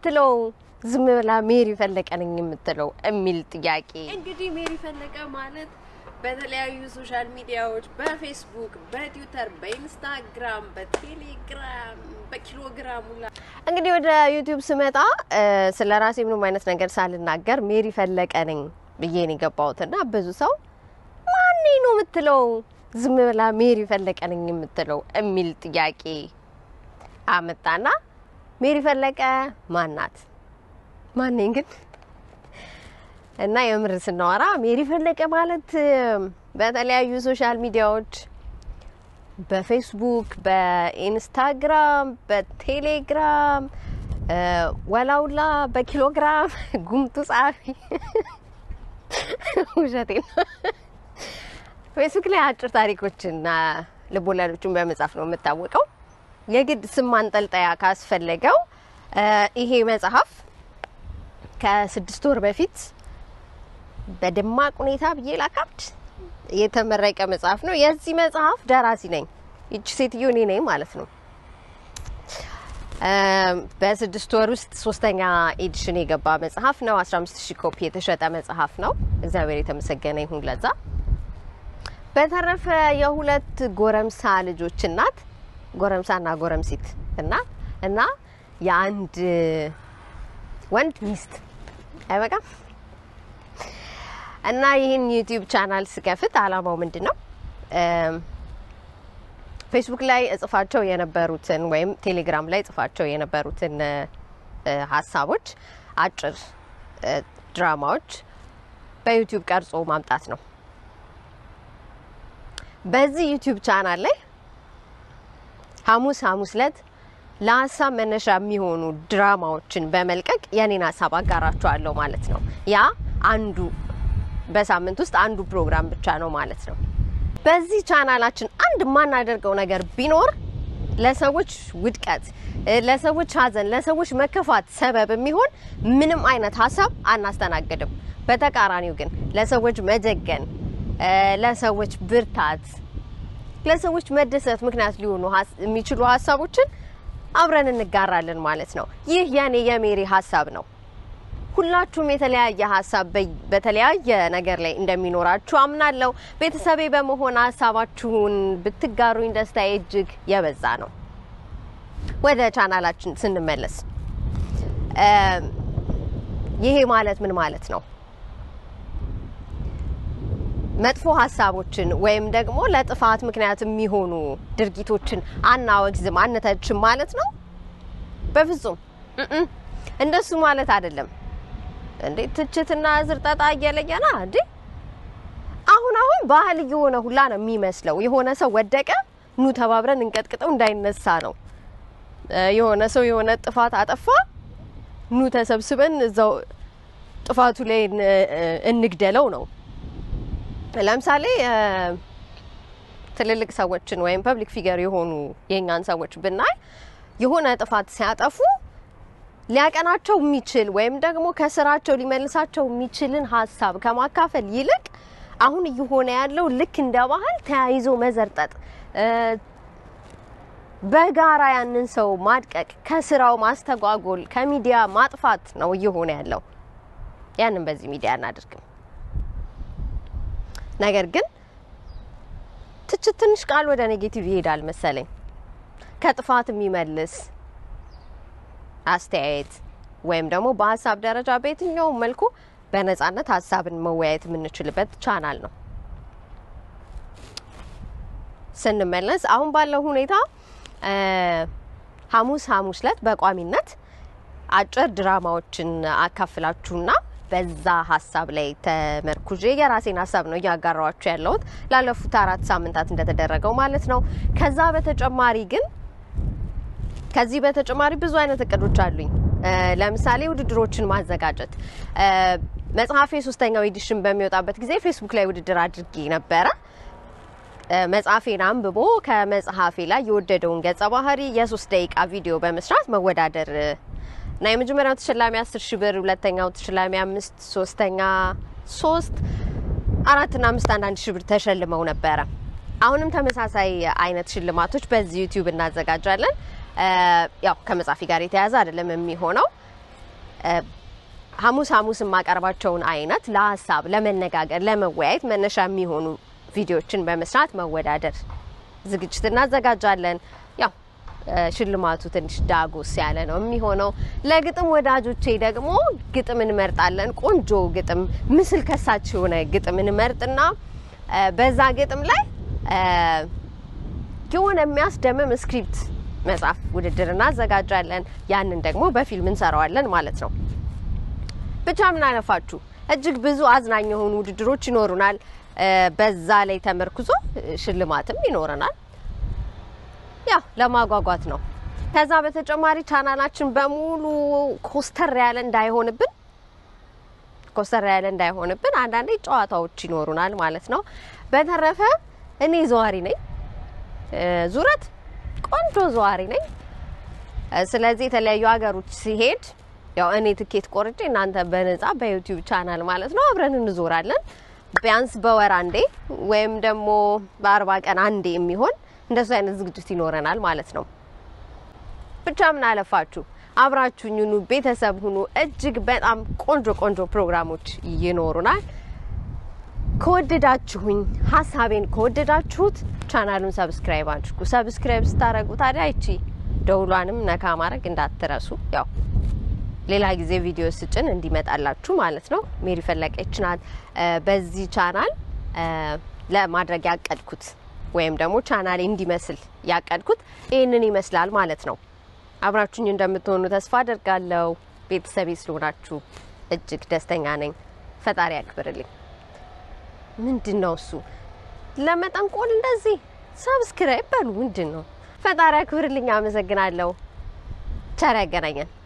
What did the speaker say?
የምትለው ዝም ብላ ሜሪ ፈለቀ ነኝ የምትለው የሚል ጥያቄ እንግዲህ ሜሪ ፈለቀ ማለት በተለያዩ ሶሻል ሚዲያዎች በፌስቡክ፣ በትዊተር፣ በኢንስታግራም፣ በቴሌግራም፣ በኪሎግራም ሁላ እንግዲህ ወደ ዩቲዩብ ስመጣ ስለ ራሴ ምንም አይነት ነገር ሳልናገር ሜሪ ፈለቀ ነኝ ብዬ ነው የገባሁት እና ብዙ ሰው ማኔ ነው የምትለው ዝም ብላ ሜሪ ፈለቀ ነኝ የምትለው የሚል ጥያቄ አመጣና ሜሪ ፈለቀ ማናት? ማነኝ ግን እና የምር ስናወራ ሜሪ ፈለቀ ማለት በተለያዩ ሶሻል ሚዲያዎች በፌስቡክ፣ በኢንስታግራም፣ በቴሌግራም ወላውላ በኪሎግራም ጉምቱ ጸሐፊ ውሸቴ ነው። ፌስቡክ ላይ አጭር ታሪኮችና ልቦለዶችን በመጻፍ ነው የምታወቀው። የግድ ስም ማንጠልጠያ ካስፈለገው ይሄ መጽሐፍ ከስድስት ወር በፊት በደማቅ ሁኔታ ብዬ ላካብድ የተመረቀ መጽሐፍ ነው። የዚህ መጽሐፍ ደራሲ ነኝ። ይቺ ሴትዮ እኔ ነኝ ማለት ነው። በስድስት ወር ውስጥ ሶስተኛ ኤዲሽን የገባ መጽሐፍ ነው። 15 ሺህ ኮፒ የተሸጠ መጽሐፍ ነው። እግዚአብሔር የተመሰገነ ይሁን ለዛ። በተረፈ የሁለት ጎረምሳ ልጆች እናት ጎረምሳና ጎረምሲት እና እና የአንድ ወንድ ሚስት አይበቃም። እና ይህን ዩቲዩብ ቻናል ስከፍት አላማው ምንድን ነው? ፌስቡክ ላይ እጽፋቸው የነበሩትን ወይም ቴሌግራም ላይ እጽፋቸው የነበሩትን ሀሳቦች፣ አጭር ድራማዎች በዩቲዩብ ቀርጾ ማምጣት ነው። በዚህ ዩቲዩብ ቻናል ላይ ሐሙስ ሐሙስ ዕለት ለሀሳብ መነሻ የሚሆኑ ድራማዎችን በመልቀቅ የኔን ሀሳብ አጋራቸዋለሁ ማለት ነው። ያ አንዱ በሳምንት ውስጥ አንዱ ፕሮግራም ብቻ ነው ማለት ነው። በዚህ ቻናላችን አንድ የማናደርገው ነገር ቢኖር ለሰዎች ውድቀት፣ ለሰዎች ሐዘን፣ ለሰዎች መከፋት ሰበብ የሚሆን ምንም አይነት ሀሳብ አናስተናግድም። በተቃራኒው ግን ለሰዎች መጀገን፣ ለሰዎች ብርታት፣ ለሰዎች መደሰት ምክንያት ሊሆኑ የሚችሉ ሀሳቦችን አብረን እንጋራለን ማለት ነው። ይህ የኔ የሜሪ ሀሳብ ነው። ሁላችሁም የተለያየ ሀሳብ በተለያየ ነገር ላይ እንደሚኖራችሁ አምናለሁ። ቤተሰቤ በመሆን ሀሳባችሁን ብትጋሩኝ ደስታዬ እጅግ የበዛ ነው። ወደ ቻናላችን ስንመለስ ይሄ ማለት ምን ማለት ነው? መጥፎ ሀሳቦችን ወይም ደግሞ ለጥፋት ምክንያት የሚሆኑ ድርጊቶችን አናወግዝም፣ አንተችም ማለት ነው? በፍጹም እንደሱ ማለት አይደለም። እንዴ ትችትና ዝርጠጣ እየለየና እንዴ አሁን አሁን ባህል እየሆነ ሁላ ነው የሚመስለው። የሆነ ሰው ወደቀ፣ ኑ ተባብረን እንቀጥቅጠው እንዳይነሳ ነው። የሆነ ሰው የሆነ ጥፋት አጠፋ፣ ኑ ተሰብስበን እዛው ጥፋቱ ላይ እንግደለው ነው። ለምሳሌ ትልልቅ ሰዎችን ወይም ፐብሊክ ፊገር የሆኑ የእኛን ሰዎች ብናይ የሆነ ጥፋት ሲያጠፉ ሊያቀናቸው የሚችል ወይም ደግሞ ከስራቸው ሊመልሳቸው የሚችልን ሀሳብ ከማካፈል ይልቅ አሁን እየሆነ ያለው ልክ እንደ ባህል ተያይዞ መዘርጠጥ፣ በጋራ ያንን ሰው ማድቀቅ፣ ከስራው ማስተጓጎል፣ ከሚዲያ ማጥፋት ነው እየሆነ ያለው። ያንን በዚህ ሚዲያ አናደርግም። ነገር ግን ትችት ትንሽ ቃል ወደ ኔጌቲቭ ይሄዳል መሰለኝ። ከጥፋት የሚመልስ አስተያየት ወይም ደግሞ በሀሳብ ደረጃ በየትኛውም መልኩ በነጻነት ሀሳብን መወያየት የምንችልበት ቻናል ነው። ስንመለስ አሁን ባለው ሁኔታ ሐሙስ ሐሙስ ዕለት በቋሚነት አጭር ድራማዎችን አካፍላችሁና በዛ ሀሳብ ላይ ተመርኩዤ የራሴን ሀሳብ ነው እያጋራዋችሁ ያለሁት ላለፉት አራት ሳምንታት እንደተደረገው ማለት ነው። ከዛ በተጨማሪ ግን ከዚህ በተጨማሪ ብዙ አይነት እቅዶች አሉኝ። ለምሳሌ ውድድሮችን ማዘጋጀት። መጽሐፌ ሶስተኛው ኤዲሽን በሚወጣበት ጊዜ ፌስቡክ ላይ ውድድር አድርጌ ነበረ። መጽሐፌን አንብቦ ከመጽሐፌ ላይ የወደደውን ገጸ ባህሪ የሶስት ደቂቃ ቪዲዮ በመስራት መወዳደር እና የመጀመሪያው ተሸላሚ አስር ሺህ ብር፣ ሁለተኛው ተሸላሚ አምስት፣ ሶስተኛ ሶስት፣ አራትና አምስት አንዳንድ ሺህ ብር ተሸልመው ነበረ። አሁንም ተመሳሳይ አይነት ሽልማቶች በዚህ ዩቲዩብ እናዘጋጃለን። ያው ከመጽሐፊ ጋር የተያያዘ አይደለም የሚሆነው ሐሙስ ሐሙስ የማቀርባቸውን አይነት ለሀሳብ ለመነጋገር፣ ለመወያየት መነሻ የሚሆኑ ቪዲዮዎችን በመስራት መወዳደር ዝግጅት እናዘጋጃለን። ያው ሽልማቱ ትንሽ ዳጎስ ያለ ነው የሚሆነው። ለግጥም ወዳጆቼ ደግሞ ግጥም እንመርጣለን። ቆንጆ ግጥም፣ ምስል ከሳች የሆነ ግጥም እንመርጥና በዛ ግጥም ላይ የሆነ የሚያስደምም ስክሪፕት መጽሐፍ ውድድር እናዘጋጃለን። ያንን ደግሞ በፊልም እንሰራዋለን ማለት ነው። ብቻ ምን አለፋችሁ እጅግ ብዙ አዝናኝ የሆኑ ውድድሮች ይኖሩናል። በዛ ላይ ተመርኩዞ ሽልማትም ይኖረናል። ያው ለማጓጓት ነው። ከዛ በተጨማሪ ቻናላችን በሙሉ ኮስተር ያለ እንዳይሆንብን ኮስተር ያለ እንዳይሆንብን አንዳንዴ ጨዋታዎች ይኖሩናል ማለት ነው። በተረፈ እኔ ዘዋሪ ነኝ፣ ዙረት ቆንጆ ዘዋሪ ነኝ። ስለዚህ የተለያዩ ሀገሮች ሲሄድ ያው እኔ ትኬት ቆርጬ እናንተ በነጻ በዩቲዩብ ቻናል ማለት ነው አብረን እንዞራለን። ቢያንስ በወር አንዴ ወይም ደግሞ በአርባ ቀን አንዴ የሚሆን እንደሱ አይነት ዝግጅት ይኖረናል ማለት ነው። ብቻ ምን አለፋችሁ አብራችሁኝ ሁኑ፣ ቤተሰብ ሁኑ። እጅግ በጣም ቆንጆ ቆንጆ ፕሮግራሞች ይኖሩናል። ከወደዳችሁኝ ሀሳቤን ከወደዳችሁት ቻናሉን ሰብስክራይብ አድርጉ። ሰብስክራይብ ስታደርጉ ታዲያ ይቺ ደውሏንም ነካ ማድረግ እንዳትረሱ። ያው ሌላ ጊዜ ቪዲዮ ስጭን እንዲመጣላችሁ ማለት ነው። ሜሪ ፈለቀች ናት። በዚህ ቻናል ለማድረግ ያቀድኩት ወይም ደግሞ ቻናሌ እንዲመስል ያቀድኩት ይህንን ይመስላል ማለት ነው። አብራችሁኝ እንደምትሆኑ ተስፋ አደርጋለሁ። ቤተሰቤ ስለሆናችሁ እጅግ ደስተኛ ነኝ። ፈጣሪ ያክብርልኝ። ምንድን ነው እሱ ለመጠንቆል እንደዚህ ሰብስክራይብ በሉ። ምንድን ነው? ፈጣሪ ያክብርልኝ። አመሰግናለሁ። ቸር ያገናኘን።